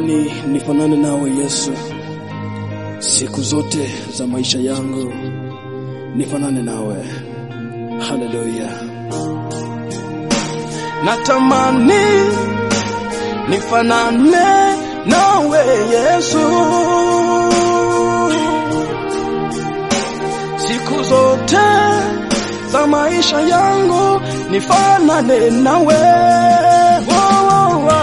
Natamani nifanane nawe Yesu, siku zote za maisha yangu nifanane nawe. Haleluya! Natamani nifanane nawe Yesu, siku zote za maisha yangu nifanane nawe. Oh, oh, oh.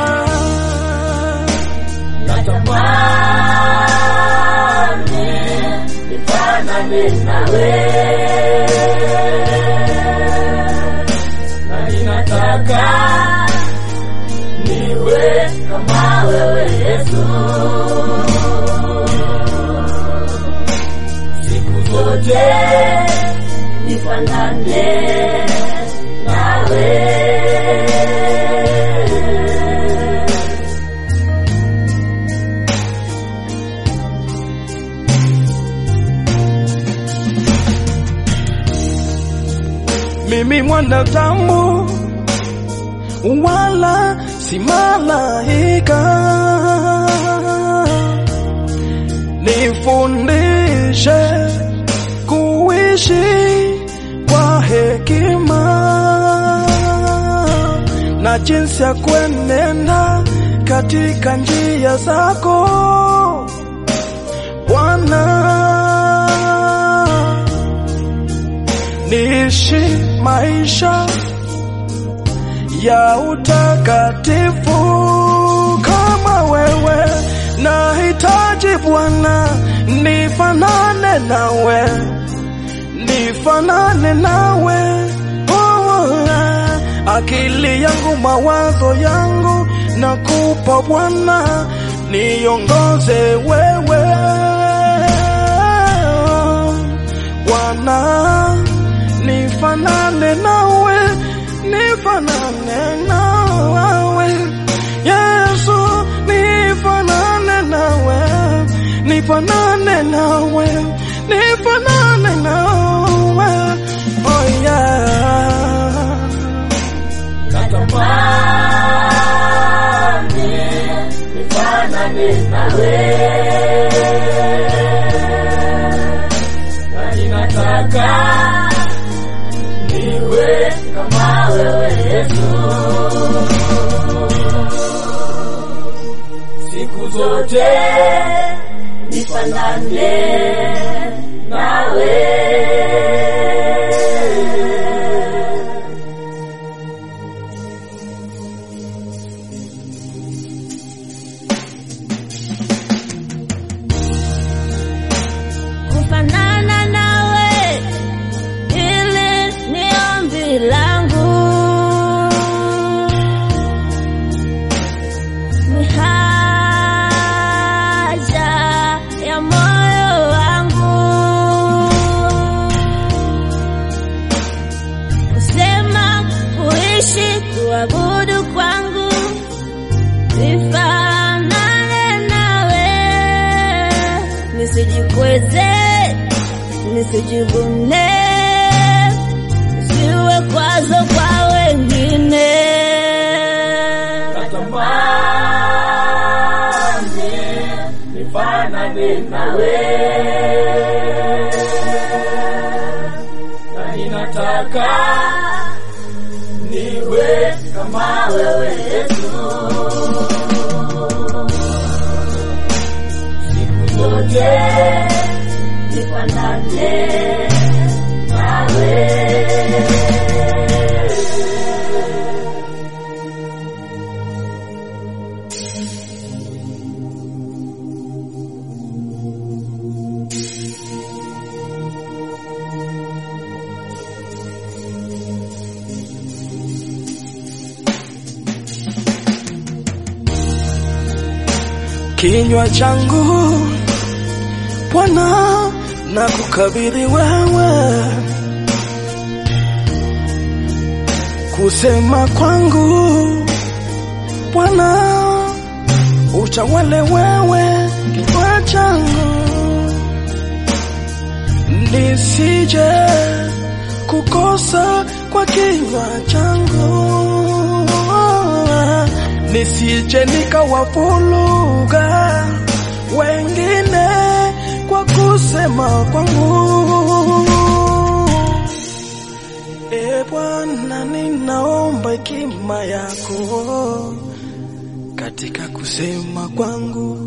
Natamani nifanane nawe, na ninataka niwe kama wewe Yesu, siku zote nifanane nawe. mimi mwanadamu wala si malaika, nifundishe kuishi kwa hekima na jinsi ya kuenenda katika njia zako Bwana niishi maisha ya utakatifu kama wewe. Nahitaji Bwana, nifanane nawe, nifanane nawe. Oh, ah, akili yangu, mawazo yangu nakupa Bwana, niongoze wewe Bwana nifanane nawe, nifanane nawe Yesu, nifanane nawe, nifanane nawe, nifanane nawe, oh yeah. Natamani nifanane nawe, na ninataka niwe kama wewe Yesu, siku zote nifanane nawe. kufanana nawe, ili ni ombi langu, ni haja ya moyo wangu, kusema, kuishi, kuabudu kwangu nifanane nawe, nisijikweze, nisijivune, siwe kwazo kwa wengine. Natamani nifanane nawe, na ninataka niwe kama wewe Yesu, siku zote nifanane nawe. kinywa changu Bwana na kukabidhi wewe, kusema kwangu Bwana utawale wewe, kinywa changu nisije kukosa kwa kinywa changu nisije nikawavuruga wengine kwa kusema kwangu. E Bwana, ninaomba hekima yako katika kusema kwangu,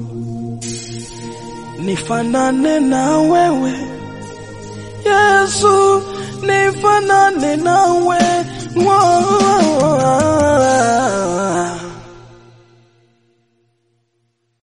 nifanane na wewe Yesu, nifanane nawe Wow.